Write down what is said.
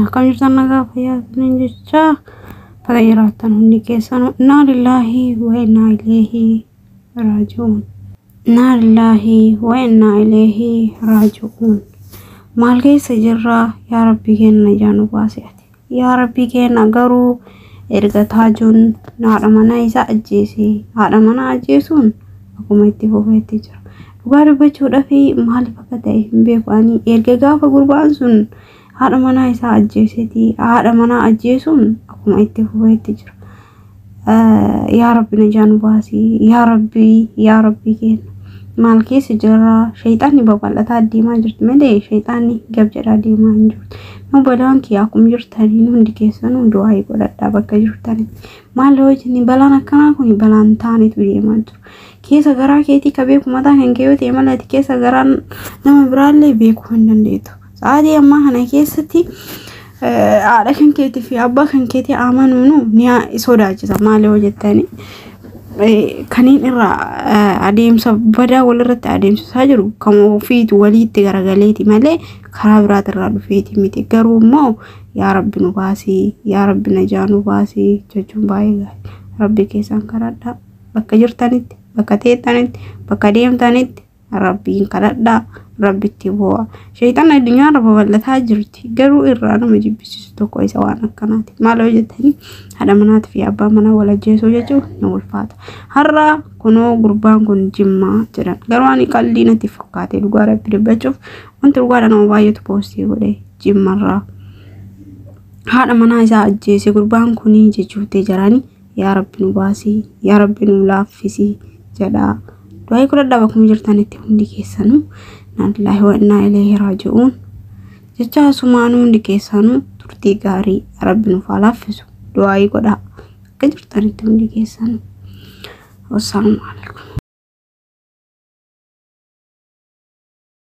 akkam jirtan nagaa fayyaa isaanii jecha bakka jiraattan hundi keessan innaa lillaahi wa innaa ileehi raaji'uun innaa lillaahi wa innaa ileehi raaji'uun maal keessa jirra yaa rabbii keenya jaanu baase ati yaa rabbii keenya garuu erga taajuun haadha manaa isaa ajjeese haadha manaa ajjeesuun akkuma itti fufeetti jira dhugaa dubbachuudhaaf maaliif akka ta'e hin beeku ani erga gaafa gurbaan sun haadha manaa isaa ajjeeseeti haadha manaa ajjeesuun akkuma itti fufeetti jira. Yaa rabbi na jaanu baasii yaa rabbii yaa rabbii keenya maal keessa jirra shayxaanni babal'ataa deemaa jirti malee shayxaanni gab jedhaa deemaa hin jirtu. Nu balaan kiyyaa akkuma jirtanii hundi keessanuu du'aa godhadhaa bakka jirtanitti. Maal hojjenni balaan akkanaa kun balaan taanetu deemaa jiru. Keessa garaa keetii ka beeku mataa kan kee yoo ta'e malee keessa garaa nama biraallee beekuu hin dandeettu. Sa'aatii ammaa kana keessatti haadha kan keetii fi abbaa kan keetii amanuunu ni sodaachisa maal yoo jettani. Kaniin irraa adeemsa badaa walirratti adeemsisaa jiru kan ofiitu waliitti garagaleeti malee karaa biraati irraa dhufeeti miti garuu immoo yaa rabbi nu baasii yaa rabbi na jaa nu baasii jechuun baay'ee gaarii rabbi keessan kadhadhaa bakka jirtanitti bakka teettanitti bakka deemtanitti rabbiin kadhadhaa rabbitti bu'a. Shayxaan addunyaarra babal'ataa jirti garuu irraa nama jibbisiisu tokko isa waan akkanaati. Maal hojjetanii haadha manaatii fi abbaa manaa wal ajjeesuu jechuun ni ulfaata. Har'a kunoo gurbaan kun jimmaa jedhan garuu ani qalbii natti fakkaate dhugaa rabbi dubbachuuf wanti dhugaadha nama baay'eetu poostii godhe jimmarraa. Haadha manaa isaa ajjeese gurbaan kunii jechuuttee jiranii yaa rabbi nu baasii yaa rabbi nu laaffisii jedhaa. Du'aa kudhadhaa bakkuma jirtanitti hundi keessanuu nallaahi wa innaa ileehi raaji'uun jecha asumaanuu hundi keessanuu turtii gaarii rabbi nuuf haa laaffisu du'aa godhaa akka jirtanitti hundi keessanuu. Wassalaamu alaikum.